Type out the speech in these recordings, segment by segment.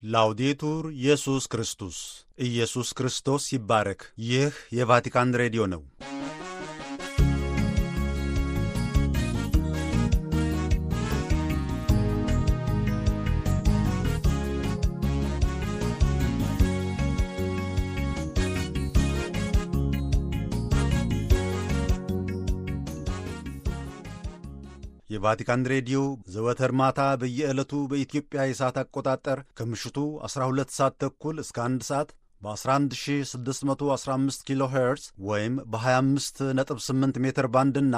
ላውዴቱር ኢየሱስ ክርስቶስ ኢየሱስ ክርስቶስ ይባረክ። ይህ የቫቲካን ሬዲዮ ነው። የቫቲካን ሬዲዮ ዘወትር ማታ በየዕለቱ በኢትዮጵያ የሰዓት አቆጣጠር ከምሽቱ 12 ሰዓት ተኩል እስከ 1 ሰዓት በ11615 ኪሎ ሄርዝ ወይም በ258 ሜትር ባንድ እና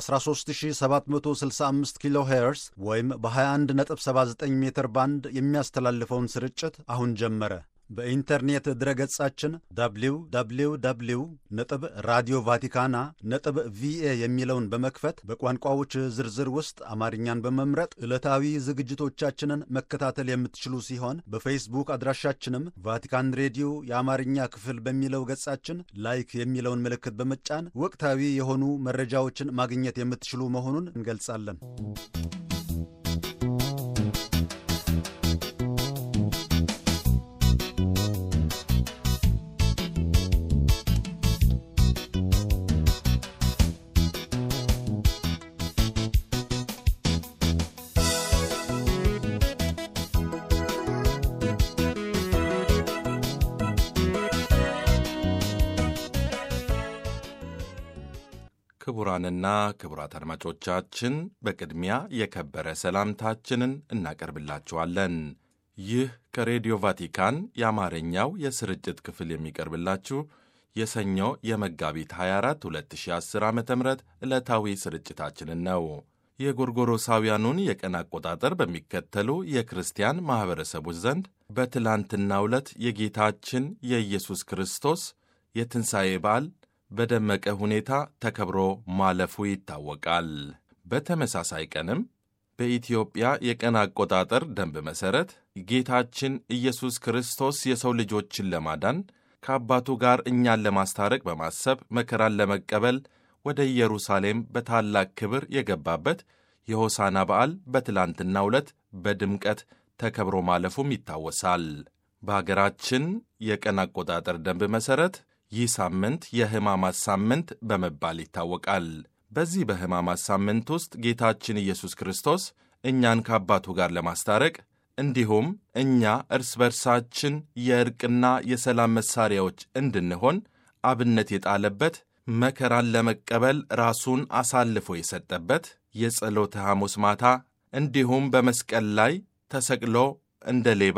በ13765 ኪሎ ሄርዝ ወይም በ2179 ሜትር ባንድ የሚያስተላልፈውን ስርጭት አሁን ጀመረ። በኢንተርኔት ድረገጻችን www ነጥብ ራዲዮ ቫቲካና ነጥብ ቪኤ የሚለውን በመክፈት በቋንቋዎች ዝርዝር ውስጥ አማርኛን በመምረጥ ዕለታዊ ዝግጅቶቻችንን መከታተል የምትችሉ ሲሆን በፌስቡክ አድራሻችንም ቫቲካን ሬዲዮ የአማርኛ ክፍል በሚለው ገጻችን ላይክ የሚለውን ምልክት በመጫን ወቅታዊ የሆኑ መረጃዎችን ማግኘት የምትችሉ መሆኑን እንገልጻለን። ክቡራንና ክቡራት አድማጮቻችን በቅድሚያ የከበረ ሰላምታችንን እናቀርብላችኋለን። ይህ ከሬዲዮ ቫቲካን የአማርኛው የስርጭት ክፍል የሚቀርብላችሁ የሰኞ የመጋቢት 24 2010 ዓ ም ዕለታዊ ስርጭታችንን ነው። የጎርጎሮሳውያኑን የቀን አቆጣጠር በሚከተሉ የክርስቲያን ማኅበረሰቦች ዘንድ በትላንትናው ዕለት የጌታችን የኢየሱስ ክርስቶስ የትንሣኤ በዓል በደመቀ ሁኔታ ተከብሮ ማለፉ ይታወቃል። በተመሳሳይ ቀንም በኢትዮጵያ የቀን አቆጣጠር ደንብ መሠረት ጌታችን ኢየሱስ ክርስቶስ የሰው ልጆችን ለማዳን ከአባቱ ጋር እኛን ለማስታረቅ በማሰብ መከራን ለመቀበል ወደ ኢየሩሳሌም በታላቅ ክብር የገባበት የሆሳና በዓል በትላንትናው ዕለት በድምቀት ተከብሮ ማለፉም ይታወሳል። በአገራችን የቀን አቆጣጠር ደንብ መሠረት ይህ ሳምንት የሕማማት ሳምንት በመባል ይታወቃል። በዚህ በሕማማት ሳምንት ውስጥ ጌታችን ኢየሱስ ክርስቶስ እኛን ከአባቱ ጋር ለማስታረቅ እንዲሁም እኛ እርስ በርሳችን የእርቅና የሰላም መሣሪያዎች እንድንሆን አብነት የጣለበት መከራን ለመቀበል ራሱን አሳልፎ የሰጠበት የጸሎተ ሐሙስ ማታ እንዲሁም በመስቀል ላይ ተሰቅሎ እንደ ሌባ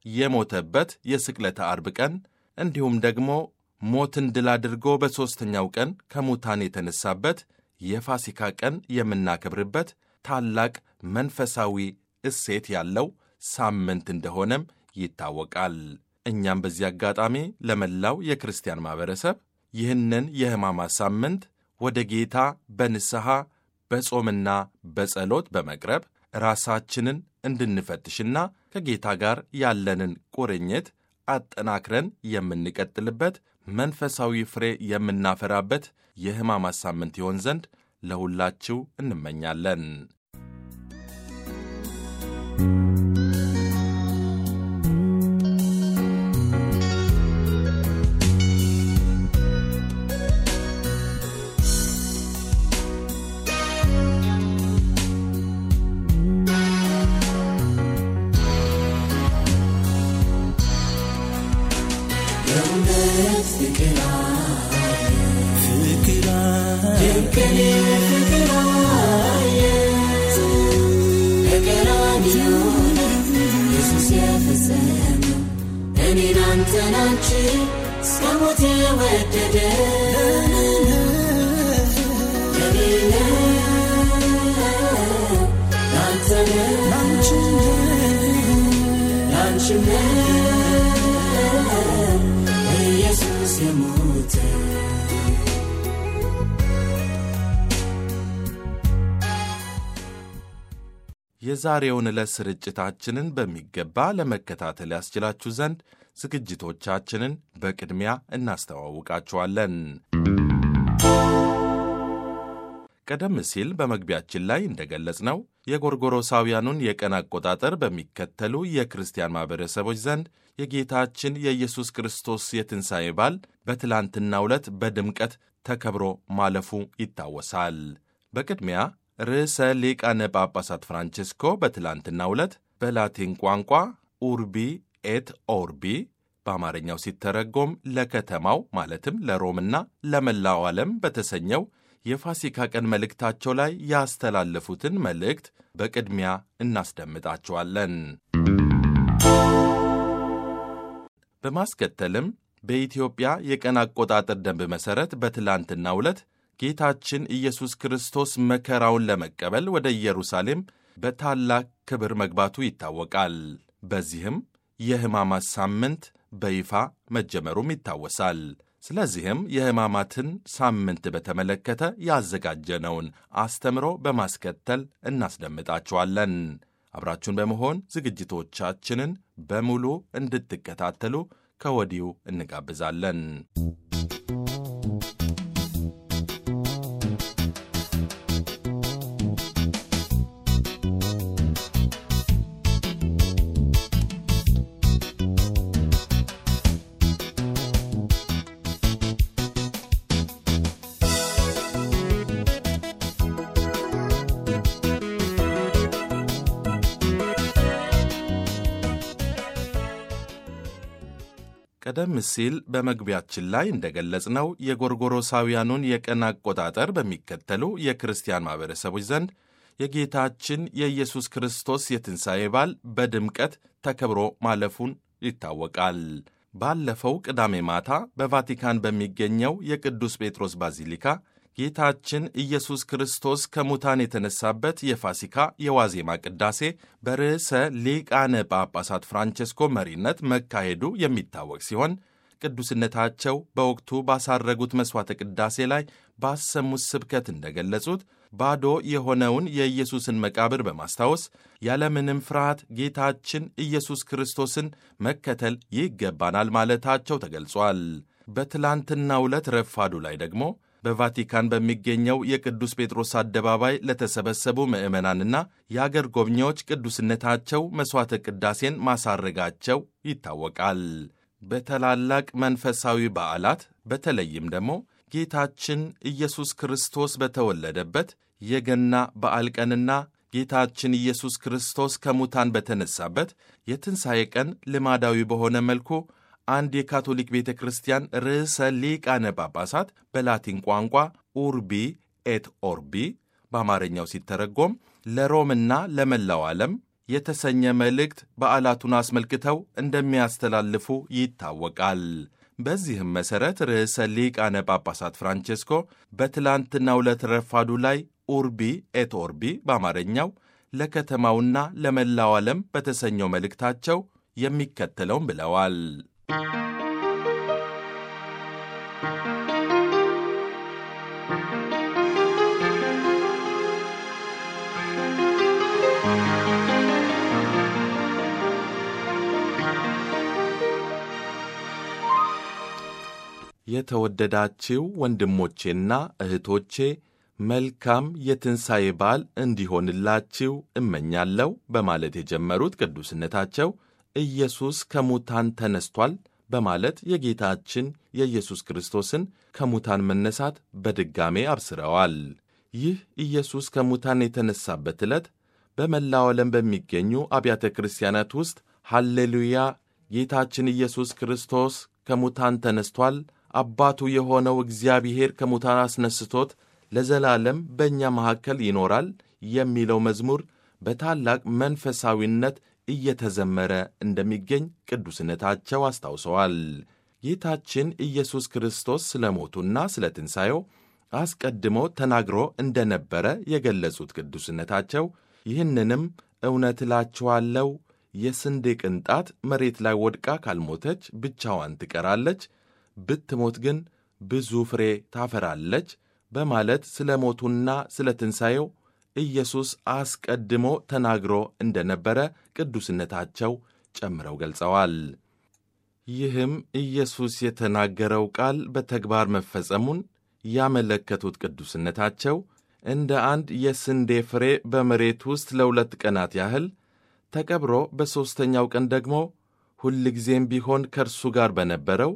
የሞተበት የስቅለተ አርብ ቀን እንዲሁም ደግሞ ሞትን ድል አድርጎ በሦስተኛው ቀን ከሙታን የተነሳበት የፋሲካ ቀን የምናከብርበት ታላቅ መንፈሳዊ እሴት ያለው ሳምንት እንደሆነም ይታወቃል። እኛም በዚህ አጋጣሚ ለመላው የክርስቲያን ማኅበረሰብ ይህንን የሕማማት ሳምንት ወደ ጌታ በንስሐ በጾምና በጸሎት በመቅረብ ራሳችንን እንድንፈትሽና ከጌታ ጋር ያለንን ቁርኝት አጠናክረን የምንቀጥልበት መንፈሳዊ ፍሬ የምናፈራበት የሕማማት ሳምንት ይሆን ዘንድ ለሁላችሁ እንመኛለን። የዛሬውን ዕለት ስርጭታችንን በሚገባ ለመከታተል ያስችላችሁ ዘንድ ዝግጅቶቻችንን በቅድሚያ እናስተዋውቃችኋለን። ቀደም ሲል በመግቢያችን ላይ እንደገለጽነው የጎርጎሮሳውያኑን የቀን አቆጣጠር በሚከተሉ የክርስቲያን ማኅበረሰቦች ዘንድ የጌታችን የኢየሱስ ክርስቶስ የትንሣኤ በዓል በትላንትናው ዕለት በድምቀት ተከብሮ ማለፉ ይታወሳል። በቅድሚያ ርዕሰ ሊቃነ ጳጳሳት ፍራንቺስኮ በትላንትናው ዕለት በላቲን ቋንቋ ኡርቢ ኤት ኦርቢ በአማርኛው ሲተረጎም ለከተማው ማለትም ለሮምና ለመላው ዓለም በተሰኘው የፋሲካ ቀን መልእክታቸው ላይ ያስተላለፉትን መልእክት በቅድሚያ እናስደምጣቸዋለን። በማስከተልም በኢትዮጵያ የቀን አቆጣጠር ደንብ መሠረት በትላንትናው ዕለት ጌታችን ኢየሱስ ክርስቶስ መከራውን ለመቀበል ወደ ኢየሩሳሌም በታላቅ ክብር መግባቱ ይታወቃል። በዚህም የሕማማት ሳምንት በይፋ መጀመሩም ይታወሳል። ስለዚህም የሕማማትን ሳምንት በተመለከተ ያዘጋጀነውን አስተምሮ በማስከተል እናስደምጣችኋለን። አብራችሁን በመሆን ዝግጅቶቻችንን በሙሉ እንድትከታተሉ ከወዲሁ እንጋብዛለን። ቀደም ሲል በመግቢያችን ላይ እንደገለጽነው የጎርጎሮሳውያኑን የቀን አቆጣጠር በሚከተሉ የክርስቲያን ማኅበረሰቦች ዘንድ የጌታችን የኢየሱስ ክርስቶስ የትንሣኤ በዓል በድምቀት ተከብሮ ማለፉን ይታወቃል። ባለፈው ቅዳሜ ማታ በቫቲካን በሚገኘው የቅዱስ ጴጥሮስ ባዚሊካ ጌታችን ኢየሱስ ክርስቶስ ከሙታን የተነሳበት የፋሲካ የዋዜማ ቅዳሴ በርዕሰ ሊቃነ ጳጳሳት ፍራንቸስኮ መሪነት መካሄዱ የሚታወቅ ሲሆን ቅዱስነታቸው በወቅቱ ባሳረጉት መሥዋዕተ ቅዳሴ ላይ ባሰሙት ስብከት እንደገለጹት ባዶ የሆነውን የኢየሱስን መቃብር በማስታወስ ያለምንም ፍርሃት ጌታችን ኢየሱስ ክርስቶስን መከተል ይገባናል ማለታቸው ተገልጿል። በትላንትናው ዕለት ረፋዱ ላይ ደግሞ በቫቲካን በሚገኘው የቅዱስ ጴጥሮስ አደባባይ ለተሰበሰቡ ምዕመናንና የአገር ጎብኚዎች ቅዱስነታቸው መሥዋዕተ ቅዳሴን ማሳረጋቸው ይታወቃል። በታላላቅ መንፈሳዊ በዓላት በተለይም ደግሞ ጌታችን ኢየሱስ ክርስቶስ በተወለደበት የገና በዓል ቀንና ጌታችን ኢየሱስ ክርስቶስ ከሙታን በተነሳበት የትንሣኤ ቀን ልማዳዊ በሆነ መልኩ አንድ የካቶሊክ ቤተ ክርስቲያን ርዕሰ ሊቃነ ጳጳሳት በላቲን ቋንቋ ኡርቢ ኤት ኦርቢ በአማርኛው ሲተረጎም ለሮምና ለመላው ዓለም የተሰኘ መልእክት በዓላቱን አስመልክተው እንደሚያስተላልፉ ይታወቃል። በዚህም መሠረት ርዕሰ ሊቃነ ጳጳሳት ፍራንቼስኮ በትላንትናው ዕለት ረፋዱ ላይ ኡርቢ ኤት ኦርቢ በአማርኛው ለከተማውና ለመላው ዓለም በተሰኘው መልእክታቸው የሚከተለውም ብለዋል። የተወደዳችው ወንድሞቼና እህቶቼ መልካም የትንሣኤ በዓል እንዲሆንላችሁ እመኛለሁ በማለት የጀመሩት ቅዱስነታቸው ኢየሱስ ከሙታን ተነስቷል በማለት የጌታችን የኢየሱስ ክርስቶስን ከሙታን መነሳት በድጋሜ አብስረዋል። ይህ ኢየሱስ ከሙታን የተነሳበት ዕለት በመላው ዓለም በሚገኙ አብያተ ክርስቲያናት ውስጥ ሃሌሉያ ጌታችን ኢየሱስ ክርስቶስ ከሙታን ተነስቷል፣ አባቱ የሆነው እግዚአብሔር ከሙታን አስነስቶት ለዘላለም በእኛ መካከል ይኖራል የሚለው መዝሙር በታላቅ መንፈሳዊነት እየተዘመረ እንደሚገኝ ቅዱስነታቸው አስታውሰዋል። ጌታችን ኢየሱስ ክርስቶስ ስለ ሞቱና ስለ ትንሣኤው አስቀድሞ ተናግሮ እንደነበረ የገለጹት ቅዱስነታቸው ይህንንም እውነት እላችኋለሁ የስንዴ ቅንጣት መሬት ላይ ወድቃ ካልሞተች ብቻዋን ትቀራለች፣ ብትሞት ግን ብዙ ፍሬ ታፈራለች በማለት ስለ ሞቱና ስለ ትንሣኤው ኢየሱስ አስቀድሞ ተናግሮ እንደነበረ ቅዱስነታቸው ጨምረው ገልጸዋል። ይህም ኢየሱስ የተናገረው ቃል በተግባር መፈጸሙን ያመለከቱት ቅዱስነታቸው እንደ አንድ የስንዴ ፍሬ በመሬት ውስጥ ለሁለት ቀናት ያህል ተቀብሮ በሦስተኛው ቀን ደግሞ ሁልጊዜም ቢሆን ከእርሱ ጋር በነበረው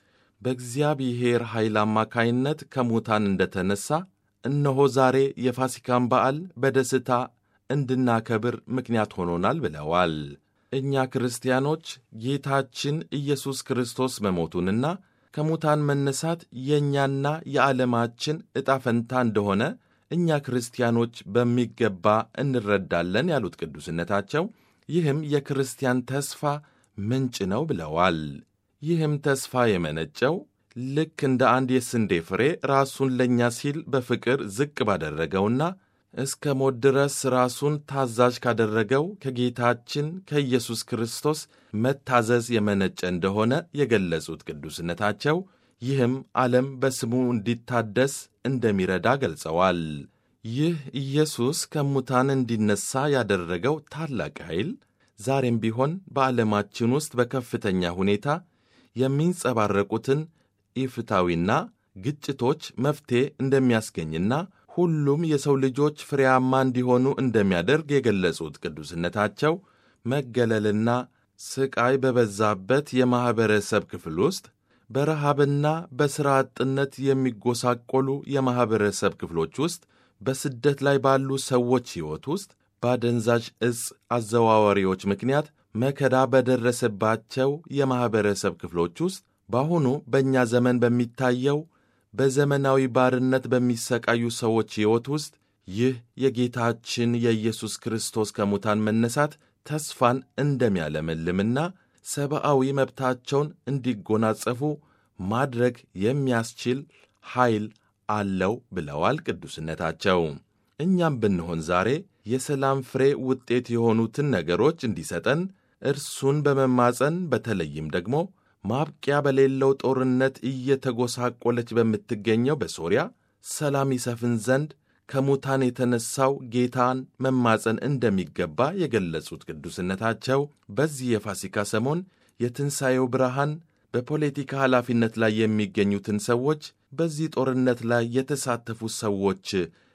በእግዚአብሔር ኃይል አማካይነት ከሙታን እንደ ተነሣ እነሆ ዛሬ የፋሲካን በዓል በደስታ እንድናከብር ምክንያት ሆኖናል ብለዋል። እኛ ክርስቲያኖች ጌታችን ኢየሱስ ክርስቶስ መሞቱንና ከሙታን መነሳት የእኛና የዓለማችን ዕጣ ፈንታ እንደሆነ እኛ ክርስቲያኖች በሚገባ እንረዳለን ያሉት ቅዱስነታቸው፣ ይህም የክርስቲያን ተስፋ ምንጭ ነው ብለዋል። ይህም ተስፋ የመነጨው ልክ እንደ አንድ የስንዴ ፍሬ ራሱን ለእኛ ሲል በፍቅር ዝቅ ባደረገውና እስከ ሞት ድረስ ራሱን ታዛዥ ካደረገው ከጌታችን ከኢየሱስ ክርስቶስ መታዘዝ የመነጨ እንደሆነ የገለጹት ቅዱስነታቸው ይህም ዓለም በስሙ እንዲታደስ እንደሚረዳ ገልጸዋል። ይህ ኢየሱስ ከሙታን እንዲነሣ ያደረገው ታላቅ ኃይል ዛሬም ቢሆን በዓለማችን ውስጥ በከፍተኛ ሁኔታ የሚንጸባረቁትን ኢፍታዊና ግጭቶች መፍትሔ እንደሚያስገኝና ሁሉም የሰው ልጆች ፍሬያማ እንዲሆኑ እንደሚያደርግ የገለጹት ቅዱስነታቸው መገለልና ስቃይ በበዛበት የማኅበረሰብ ክፍል ውስጥ በረሃብና በሥራ አጥነት የሚጎሳቆሉ የማኅበረሰብ ክፍሎች ውስጥ በስደት ላይ ባሉ ሰዎች ሕይወት ውስጥ በአደንዛዥ ዕፅ አዘዋዋሪዎች ምክንያት መከራ በደረሰባቸው የማኅበረሰብ ክፍሎች ውስጥ በአሁኑ በእኛ ዘመን በሚታየው በዘመናዊ ባርነት በሚሰቃዩ ሰዎች ሕይወት ውስጥ ይህ የጌታችን የኢየሱስ ክርስቶስ ከሙታን መነሳት ተስፋን እንደሚያለመልምና ሰብአዊ መብታቸውን እንዲጎናጸፉ ማድረግ የሚያስችል ኃይል አለው ብለዋል ቅዱስነታቸው። እኛም ብንሆን ዛሬ የሰላም ፍሬ ውጤት የሆኑትን ነገሮች እንዲሰጠን እርሱን በመማፀን በተለይም ደግሞ ማብቂያ በሌለው ጦርነት እየተጎሳቆለች በምትገኘው በሶርያ ሰላም ይሰፍን ዘንድ ከሙታን የተነሳው ጌታን መማፀን እንደሚገባ የገለጹት ቅዱስነታቸው በዚህ የፋሲካ ሰሞን የትንሣኤው ብርሃን በፖለቲካ ኃላፊነት ላይ የሚገኙትን ሰዎች በዚህ ጦርነት ላይ የተሳተፉ ሰዎች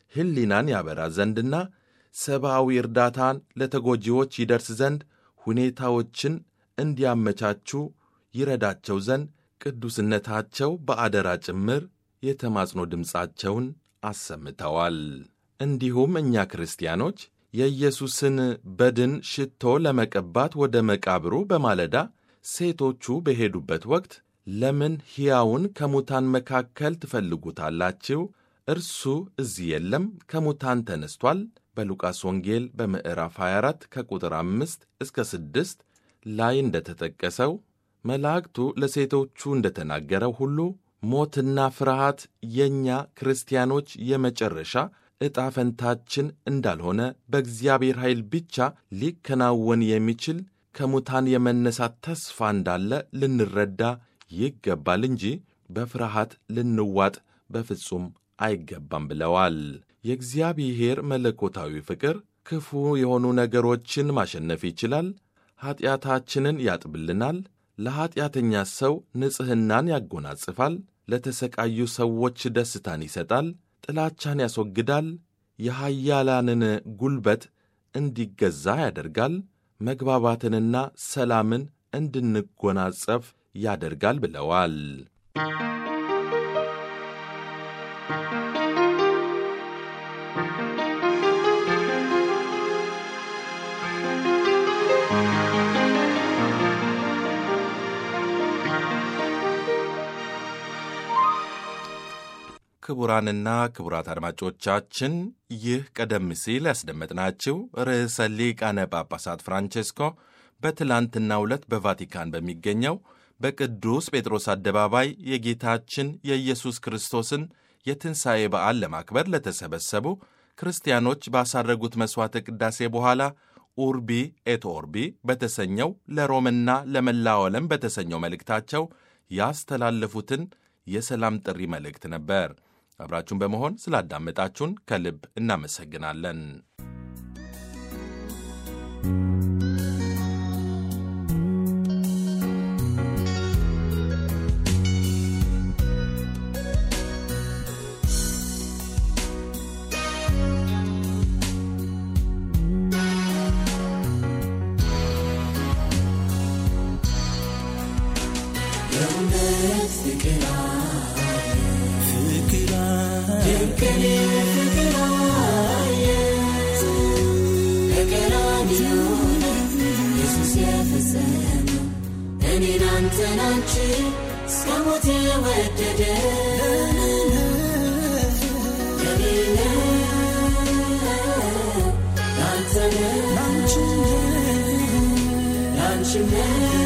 ሕሊናን ያበራ ዘንድና ሰብአዊ እርዳታን ለተጎጂዎች ይደርስ ዘንድ ሁኔታዎችን እንዲያመቻቹ ይረዳቸው ዘንድ ቅዱስነታቸው በአደራ ጭምር የተማጽኖ ድምፃቸውን አሰምተዋል። እንዲሁም እኛ ክርስቲያኖች የኢየሱስን በድን ሽቶ ለመቀባት ወደ መቃብሩ በማለዳ ሴቶቹ በሄዱበት ወቅት ለምን ሕያውን ከሙታን መካከል ትፈልጉታላችሁ? እርሱ እዚህ የለም፣ ከሙታን ተነስቷል። በሉቃስ ወንጌል በምዕራፍ 24 ከቁጥር 5 እስከ 6 ላይ እንደተጠቀሰው መላእክቱ ለሴቶቹ እንደተናገረው ሁሉ ሞትና ፍርሃት የእኛ ክርስቲያኖች የመጨረሻ ዕጣ ፈንታችን እንዳልሆነ በእግዚአብሔር ኃይል ብቻ ሊከናወን የሚችል ከሙታን የመነሳት ተስፋ እንዳለ ልንረዳ ይገባል እንጂ በፍርሃት ልንዋጥ በፍጹም አይገባም ብለዋል። የእግዚአብሔር መለኮታዊ ፍቅር ክፉ የሆኑ ነገሮችን ማሸነፍ ይችላል። ኀጢአታችንን ያጥብልናል። ለኀጢአተኛ ሰው ንጽሕናን ያጎናጽፋል። ለተሰቃዩ ሰዎች ደስታን ይሰጣል። ጥላቻን ያስወግዳል። የኃያላንን ጉልበት እንዲገዛ ያደርጋል። መግባባትንና ሰላምን እንድንጎናጸፍ ያደርጋል ብለዋል። ክቡራንና ክቡራት አድማጮቻችን ይህ ቀደም ሲል ያስደመጥናችሁ ርዕሰ ሊቃነ ጳጳሳት ፍራንቼስኮ በትላንትናው ዕለት በቫቲካን በሚገኘው በቅዱስ ጴጥሮስ አደባባይ የጌታችን የኢየሱስ ክርስቶስን የትንሣኤ በዓል ለማክበር ለተሰበሰቡ ክርስቲያኖች ባሳረጉት መሥዋዕተ ቅዳሴ በኋላ ኡርቢ ኤት ኦርቢ በተሰኘው ለሮምና ለመላው ዓለም በተሰኘው መልእክታቸው ያስተላለፉትን የሰላም ጥሪ መልእክት ነበር። አብራችሁን በመሆን ስላዳመጣችሁን ከልብ እናመሰግናለን። የእውነት ፍቅር ፍቅር ድንቅን ፍቅር አየ በቀራንዮ ኢየሱስ የፈጸመው እኔን አንተን አንቺን እስከ ሞት የወደደ ለኔ ነው ላንተ ነው ላንቺም ነው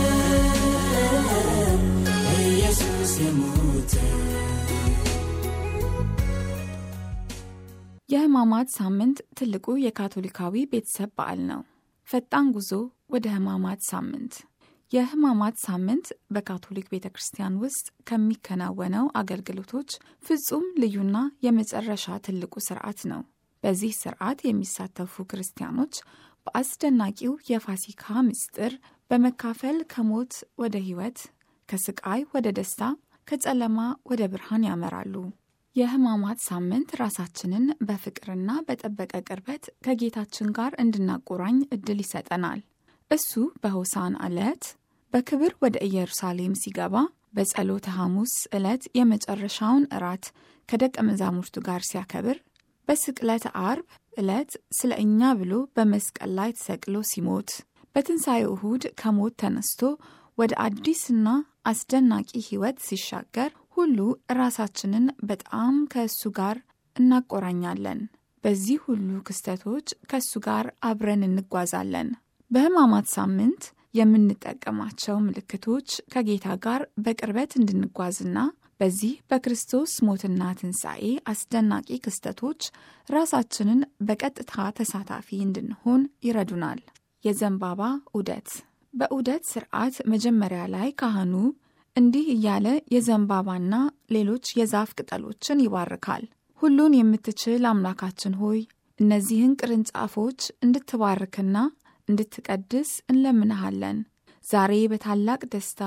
ኢየሱስ የሞተው የሕማማት ሳምንት ትልቁ የካቶሊካዊ ቤተሰብ በዓል ነው። ፈጣን ጉዞ ወደ ሕማማት ሳምንት። የሕማማት ሳምንት በካቶሊክ ቤተ ክርስቲያን ውስጥ ከሚከናወነው አገልግሎቶች ፍጹም ልዩና የመጨረሻ ትልቁ ስርዓት ነው። በዚህ ስርዓት የሚሳተፉ ክርስቲያኖች በአስደናቂው የፋሲካ ምስጢር በመካፈል ከሞት ወደ ሕይወት፣ ከስቃይ ወደ ደስታ፣ ከጨለማ ወደ ብርሃን ያመራሉ። የሕማማት ሳምንት ራሳችንን በፍቅርና በጠበቀ ቅርበት ከጌታችን ጋር እንድናቆራኝ እድል ይሰጠናል። እሱ በሆሳን ዕለት በክብር ወደ ኢየሩሳሌም ሲገባ በጸሎተ ሐሙስ ዕለት የመጨረሻውን እራት ከደቀ መዛሙርቱ ጋር ሲያከብር በስቅለት አርብ ዕለት ስለ እኛ ብሎ በመስቀል ላይ ተሰቅሎ ሲሞት በትንሣኤው እሁድ ከሞት ተነስቶ ወደ አዲስና አስደናቂ ሕይወት ሲሻገር ሁሉ ራሳችንን በጣም ከእሱ ጋር እናቆራኛለን። በዚህ ሁሉ ክስተቶች ከእሱ ጋር አብረን እንጓዛለን። በሕማማት ሳምንት የምንጠቀማቸው ምልክቶች ከጌታ ጋር በቅርበት እንድንጓዝና በዚህ በክርስቶስ ሞትና ትንሣኤ አስደናቂ ክስተቶች ራሳችንን በቀጥታ ተሳታፊ እንድንሆን ይረዱናል። የዘንባባ ዑደት በዑደት ስርዓት መጀመሪያ ላይ ካህኑ እንዲህ እያለ የዘንባባና ሌሎች የዛፍ ቅጠሎችን ይባርካል። ሁሉን የምትችል አምላካችን ሆይ እነዚህን ቅርንጫፎች እንድትባርክና እንድትቀድስ እንለምንሃለን። ዛሬ በታላቅ ደስታ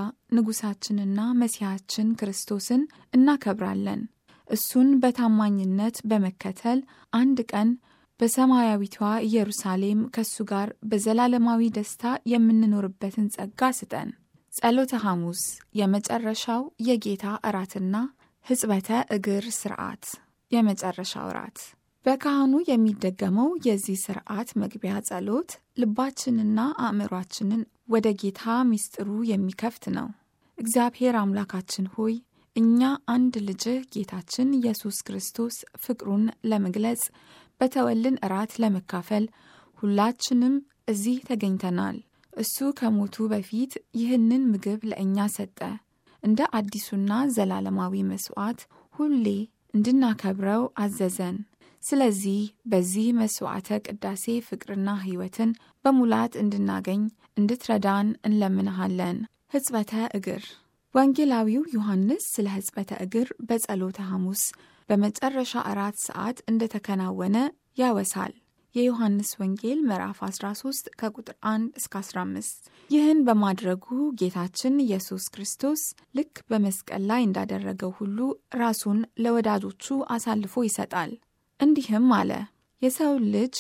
ንጉሣችንና መሲሐችን ክርስቶስን እናከብራለን። እሱን በታማኝነት በመከተል አንድ ቀን በሰማያዊቷ ኢየሩሳሌም ከእሱ ጋር በዘላለማዊ ደስታ የምንኖርበትን ጸጋ ስጠን። ጸሎተ ሐሙስ የመጨረሻው የጌታ እራትና ሕጽበተ እግር ስርዓት የመጨረሻው እራት በካህኑ የሚደገመው የዚህ ስርዓት መግቢያ ጸሎት ልባችንና አእምሯችንን ወደ ጌታ ሚስጥሩ የሚከፍት ነው። እግዚአብሔር አምላካችን ሆይ እኛ አንድ ልጅህ ጌታችን ኢየሱስ ክርስቶስ ፍቅሩን ለመግለጽ በተወልን እራት ለመካፈል ሁላችንም እዚህ ተገኝተናል። እሱ ከሞቱ በፊት ይህንን ምግብ ለእኛ ሰጠ። እንደ አዲሱና ዘላለማዊ መሥዋዕት ሁሌ እንድናከብረው አዘዘን። ስለዚህ በዚህ መሥዋዕተ ቅዳሴ ፍቅርና ሕይወትን በሙላት እንድናገኝ እንድትረዳን እንለምንሃለን። ሕጽበተ እግር ወንጌላዊው ዮሐንስ ስለ ሕጽበተ እግር በጸሎተ ሐሙስ በመጨረሻ አራት ሰዓት እንደተከናወነ ያወሳል። የዮሐንስ ወንጌል ምዕራፍ 13 ከቁጥር 1 እስከ 15። ይህን በማድረጉ ጌታችን ኢየሱስ ክርስቶስ ልክ በመስቀል ላይ እንዳደረገው ሁሉ ራሱን ለወዳጆቹ አሳልፎ ይሰጣል። እንዲህም አለ፣ የሰው ልጅ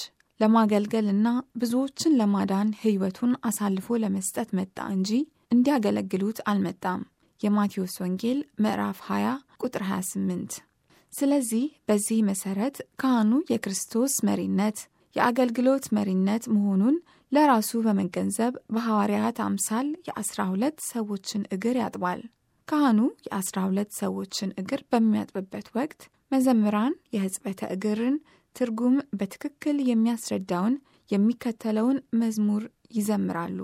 ለማገልገልና ብዙዎችን ለማዳን ሕይወቱን አሳልፎ ለመስጠት መጣ እንጂ እንዲያገለግሉት አልመጣም። የማቴዎስ ወንጌል ምዕራፍ 20 ቁጥር 28። ስለዚህ በዚህ መሠረት ካህኑ የክርስቶስ መሪነት የአገልግሎት መሪነት መሆኑን ለራሱ በመገንዘብ በሐዋርያት አምሳል የአስራ ሁለት ሰዎችን እግር ያጥባል። ካህኑ የአስራ ሁለት ሰዎችን እግር በሚያጥብበት ወቅት መዘምራን የሕጽበተ እግርን ትርጉም በትክክል የሚያስረዳውን የሚከተለውን መዝሙር ይዘምራሉ።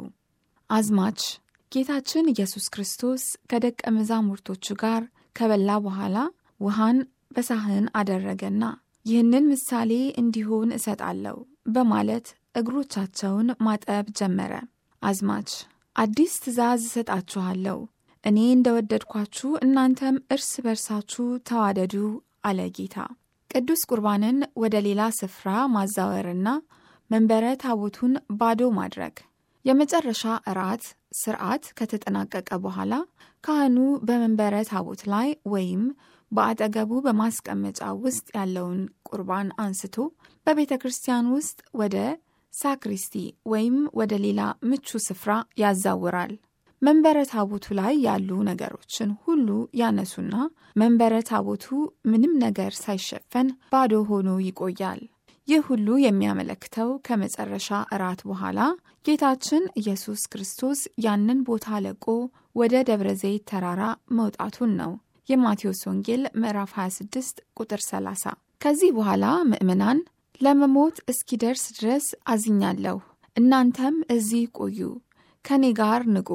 አዝማች ጌታችን ኢየሱስ ክርስቶስ ከደቀ መዛሙርቶቹ ጋር ከበላ በኋላ ውሃን በሳህን አደረገና ይህንን ምሳሌ እንዲሆን እሰጣለሁ በማለት እግሮቻቸውን ማጠብ ጀመረ። አዝማች አዲስ ትእዛዝ እሰጣችኋለሁ፣ እኔ እንደወደድኳችሁ እናንተም እርስ በርሳችሁ ተዋደዱ አለ ጌታ። ቅዱስ ቁርባንን ወደ ሌላ ስፍራ ማዛወርና መንበረ ታቦቱን ባዶ ማድረግ የመጨረሻ እራት ስርዓት ከተጠናቀቀ በኋላ ካህኑ በመንበረ ታቦት ላይ ወይም በአጠገቡ በማስቀመጫ ውስጥ ያለውን ቁርባን አንስቶ በቤተ ክርስቲያን ውስጥ ወደ ሳክሪስቲ ወይም ወደ ሌላ ምቹ ስፍራ ያዛውራል። መንበረ ታቦቱ ላይ ያሉ ነገሮችን ሁሉ ያነሱና መንበረ ታቦቱ ምንም ነገር ሳይሸፈን ባዶ ሆኖ ይቆያል። ይህ ሁሉ የሚያመለክተው ከመጨረሻ እራት በኋላ ጌታችን ኢየሱስ ክርስቶስ ያንን ቦታ ለቆ ወደ ደብረ ዘይት ተራራ መውጣቱን ነው። የማቴዎስ ወንጌል ምዕራፍ 26 ቁጥር 30። ከዚህ በኋላ ምዕመናን ለመሞት እስኪደርስ ድረስ አዝኛለሁ፣ እናንተም እዚህ ቆዩ፣ ከኔ ጋር ንቁ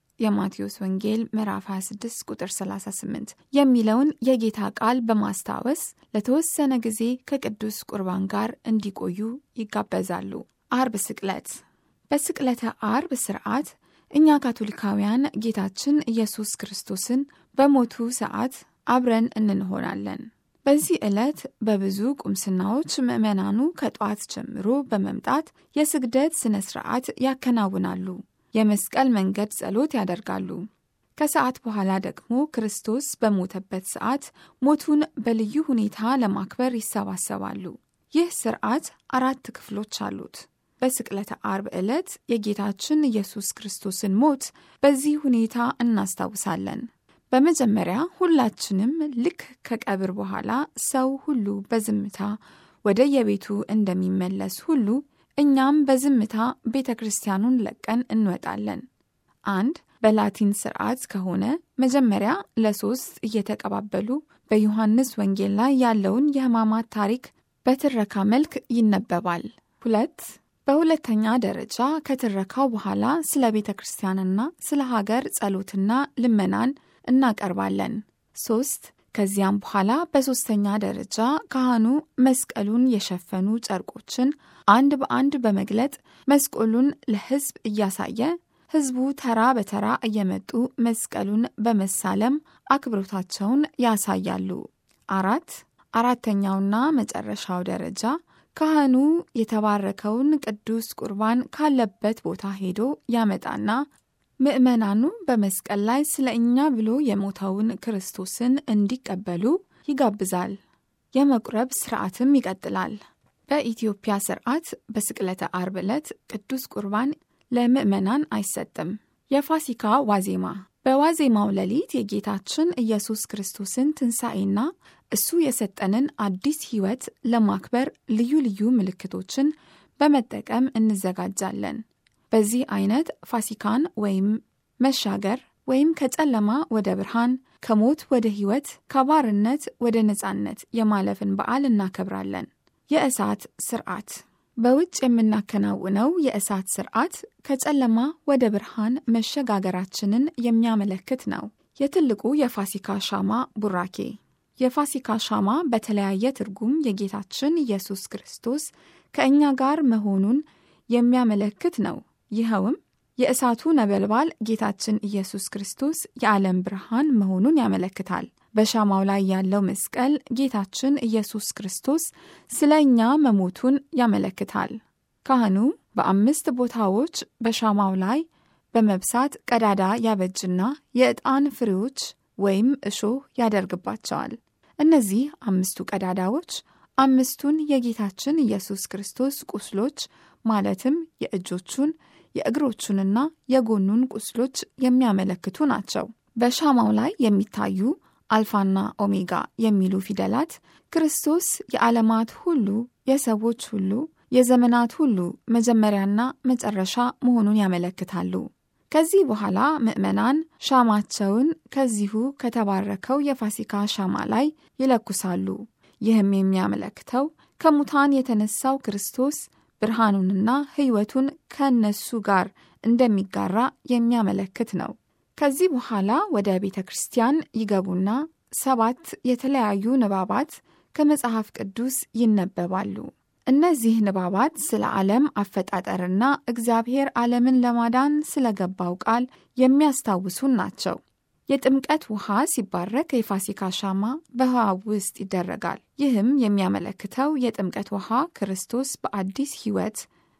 የማቴዎስ ወንጌል ምዕራፍ 26 ቁጥር 38 የሚለውን የጌታ ቃል በማስታወስ ለተወሰነ ጊዜ ከቅዱስ ቁርባን ጋር እንዲቆዩ ይጋበዛሉ። አርብ ስቅለት። በስቅለተ አርብ ስርዓት እኛ ካቶሊካውያን ጌታችን ኢየሱስ ክርስቶስን በሞቱ ሰዓት አብረን እንሆናለን። በዚህ ዕለት በብዙ ቁምስናዎች ምዕመናኑ ከጠዋት ጀምሮ በመምጣት የስግደት ሥነ ሥርዓት ያከናውናሉ። የመስቀል መንገድ ጸሎት ያደርጋሉ። ከሰዓት በኋላ ደግሞ ክርስቶስ በሞተበት ሰዓት ሞቱን በልዩ ሁኔታ ለማክበር ይሰባሰባሉ። ይህ ስርዓት አራት ክፍሎች አሉት። በስቅለተ አርብ ዕለት የጌታችን ኢየሱስ ክርስቶስን ሞት በዚህ ሁኔታ እናስታውሳለን። በመጀመሪያ ሁላችንም ልክ ከቀብር በኋላ ሰው ሁሉ በዝምታ ወደ የቤቱ እንደሚመለስ ሁሉ እኛም በዝምታ ቤተ ክርስቲያኑን ለቀን እንወጣለን። አንድ በላቲን ስርዓት ከሆነ መጀመሪያ ለሶስት እየተቀባበሉ በዮሐንስ ወንጌል ላይ ያለውን የሕማማት ታሪክ በትረካ መልክ ይነበባል። ሁለት በሁለተኛ ደረጃ ከትረካው በኋላ ስለ ቤተ ክርስቲያንና ስለ ሀገር ጸሎትና ልመናን እናቀርባለን። ሶስት ከዚያም በኋላ በሦስተኛ ደረጃ ካህኑ መስቀሉን የሸፈኑ ጨርቆችን አንድ በአንድ በመግለጥ መስቀሉን ለሕዝብ እያሳየ ሕዝቡ ተራ በተራ እየመጡ መስቀሉን በመሳለም አክብሮታቸውን ያሳያሉ። አራት አራተኛውና መጨረሻው ደረጃ ካህኑ የተባረከውን ቅዱስ ቁርባን ካለበት ቦታ ሄዶ ያመጣና ምዕመናኑ በመስቀል ላይ ስለ እኛ ብሎ የሞተውን ክርስቶስን እንዲቀበሉ ይጋብዛል። የመቁረብ ስርዓትም ይቀጥላል። በኢትዮጵያ ስርዓት በስቅለተ አርብ ዕለት ቅዱስ ቁርባን ለምዕመናን አይሰጥም። የፋሲካ ዋዜማ በዋዜማው ሌሊት የጌታችን ኢየሱስ ክርስቶስን ትንሣኤና እሱ የሰጠንን አዲስ ሕይወት ለማክበር ልዩ ልዩ ምልክቶችን በመጠቀም እንዘጋጃለን። በዚህ አይነት ፋሲካን ወይም መሻገር ወይም ከጨለማ ወደ ብርሃን፣ ከሞት ወደ ሕይወት፣ ከባርነት ወደ ነፃነት የማለፍን በዓል እናከብራለን። የእሳት ስርዓት በውጭ የምናከናውነው የእሳት ስርዓት ከጨለማ ወደ ብርሃን መሸጋገራችንን የሚያመለክት ነው። የትልቁ የፋሲካ ሻማ ቡራኬ የፋሲካ ሻማ በተለያየ ትርጉም የጌታችን ኢየሱስ ክርስቶስ ከእኛ ጋር መሆኑን የሚያመለክት ነው። ይኸውም የእሳቱ ነበልባል ጌታችን ኢየሱስ ክርስቶስ የዓለም ብርሃን መሆኑን ያመለክታል። በሻማው ላይ ያለው መስቀል ጌታችን ኢየሱስ ክርስቶስ ስለ እኛ መሞቱን ያመለክታል። ካህኑ በአምስት ቦታዎች በሻማው ላይ በመብሳት ቀዳዳ ያበጅና የዕጣን ፍሬዎች ወይም እሾህ ያደርግባቸዋል። እነዚህ አምስቱ ቀዳዳዎች አምስቱን የጌታችን ኢየሱስ ክርስቶስ ቁስሎች ማለትም የእጆቹን የእግሮቹንና የጎኑን ቁስሎች የሚያመለክቱ ናቸው። በሻማው ላይ የሚታዩ አልፋና ኦሜጋ የሚሉ ፊደላት ክርስቶስ የዓለማት ሁሉ፣ የሰዎች ሁሉ፣ የዘመናት ሁሉ መጀመሪያና መጨረሻ መሆኑን ያመለክታሉ። ከዚህ በኋላ ምዕመናን ሻማቸውን ከዚሁ ከተባረከው የፋሲካ ሻማ ላይ ይለኩሳሉ። ይህም የሚያመለክተው ከሙታን የተነሳው ክርስቶስ ብርሃኑንና ሕይወቱን ከእነሱ ጋር እንደሚጋራ የሚያመለክት ነው። ከዚህ በኋላ ወደ ቤተ ክርስቲያን ይገቡና ሰባት የተለያዩ ንባባት ከመጽሐፍ ቅዱስ ይነበባሉ። እነዚህ ንባባት ስለ ዓለም አፈጣጠርና እግዚአብሔር ዓለምን ለማዳን ስለገባው ቃል የሚያስታውሱን ናቸው። የጥምቀት ውሃ ሲባረክ የፋሲካ ሻማ በውሃው ውስጥ ይደረጋል። ይህም የሚያመለክተው የጥምቀት ውሃ ክርስቶስ በአዲስ ሕይወት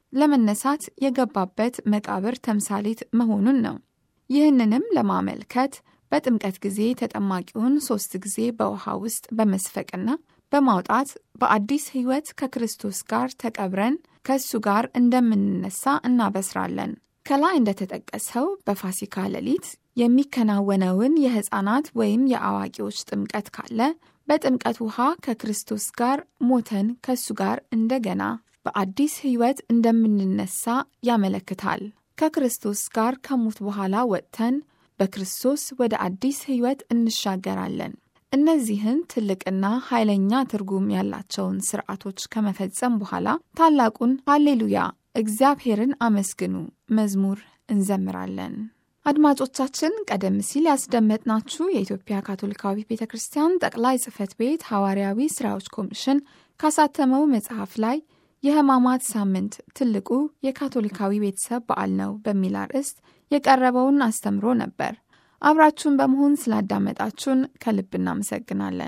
ለመነሳት የገባበት መቃብር ተምሳሌት መሆኑን ነው። ይህንንም ለማመልከት በጥምቀት ጊዜ ተጠማቂውን ሦስት ጊዜ በውሃ ውስጥ በመስፈቅና በማውጣት በአዲስ ሕይወት ከክርስቶስ ጋር ተቀብረን ከእሱ ጋር እንደምንነሳ እናበስራለን። ከላይ እንደተጠቀሰው በፋሲካ ሌሊት የሚከናወነውን የሕፃናት ወይም የአዋቂዎች ጥምቀት ካለ በጥምቀት ውሃ ከክርስቶስ ጋር ሞተን ከእሱ ጋር እንደገና በአዲስ ሕይወት እንደምንነሳ ያመለክታል። ከክርስቶስ ጋር ከሞት በኋላ ወጥተን በክርስቶስ ወደ አዲስ ሕይወት እንሻገራለን። እነዚህን ትልቅና ኃይለኛ ትርጉም ያላቸውን ስርዓቶች ከመፈጸም በኋላ ታላቁን ሃሌሉያ እግዚአብሔርን አመስግኑ መዝሙር እንዘምራለን። አድማጮቻችን ቀደም ሲል ያስደመጥናችሁ የኢትዮጵያ ካቶሊካዊ ቤተ ክርስቲያን ጠቅላይ ጽሕፈት ቤት ሐዋርያዊ ሥራዎች ኮሚሽን ካሳተመው መጽሐፍ ላይ የሕማማት ሳምንት ትልቁ የካቶሊካዊ ቤተሰብ በዓል ነው በሚል አርዕስት የቀረበውን አስተምሮ ነበር። አብራችሁን በመሆን ስላዳመጣችሁን ከልብ እናመሰግናለን።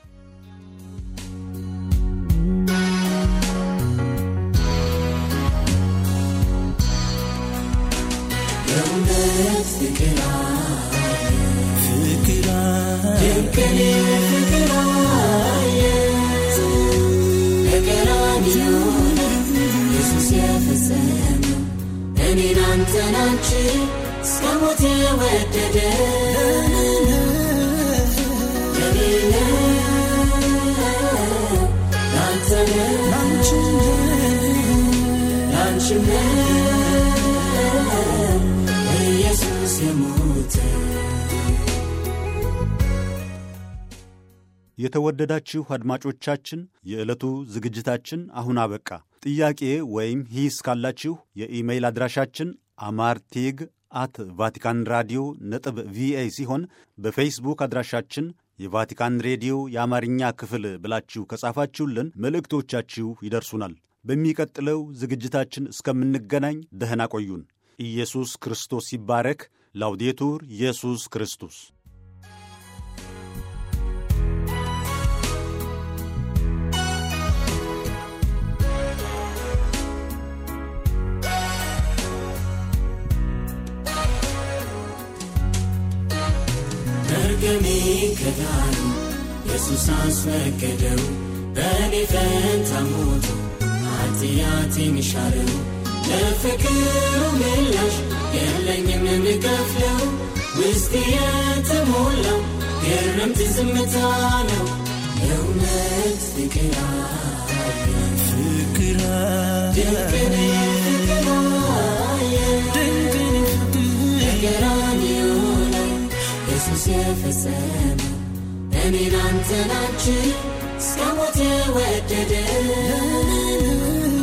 የእውነት ፍቅር ፍቅር ድንቅን ፍቅር በቀራንዮ ኢየሱስ የፈጸመው እኔን አንተን አንቺን እስከ ሞት የወደደ የኔ ነው ላንተ ነው ላንቺም ነው ኢየሱስ የሞተው የተወደዳችሁ አድማጮቻችን የዕለቱ ዝግጅታችን አሁን አበቃ። ጥያቄ ወይም ሂስ ካላችሁ የኢሜይል አድራሻችን አማርቴግ አት ቫቲካን ራዲዮ ነጥብ ቪኦኤ ሲሆን በፌስቡክ አድራሻችን የቫቲካን ሬዲዮ የአማርኛ ክፍል ብላችሁ ከጻፋችሁልን መልእክቶቻችሁ ይደርሱናል። በሚቀጥለው ዝግጅታችን እስከምንገናኝ ደህና ቆዩን። ኢየሱስ ክርስቶስ ይባረክ። ላውዴቱር ኢየሱስ ክርስቶስ መርገሜ ከዳኑ ኢየሱስ አስወገደው በእኔ ፈንታ ሞቶ ኃጢአቴን ሻረው ለፍቅሩ ምላሽ የለኝም የምከፍለው ውስጤ የተሞላው ግርምት ዝምታ ነው የእውነት ፍቅር አየ ፍቅር ድንቅን ፍቅር አየ በቀራንዮ ላይ ኢየሱስ የፈጸመው እኔን አንተን አንቺን እስከ ሞት የወደደ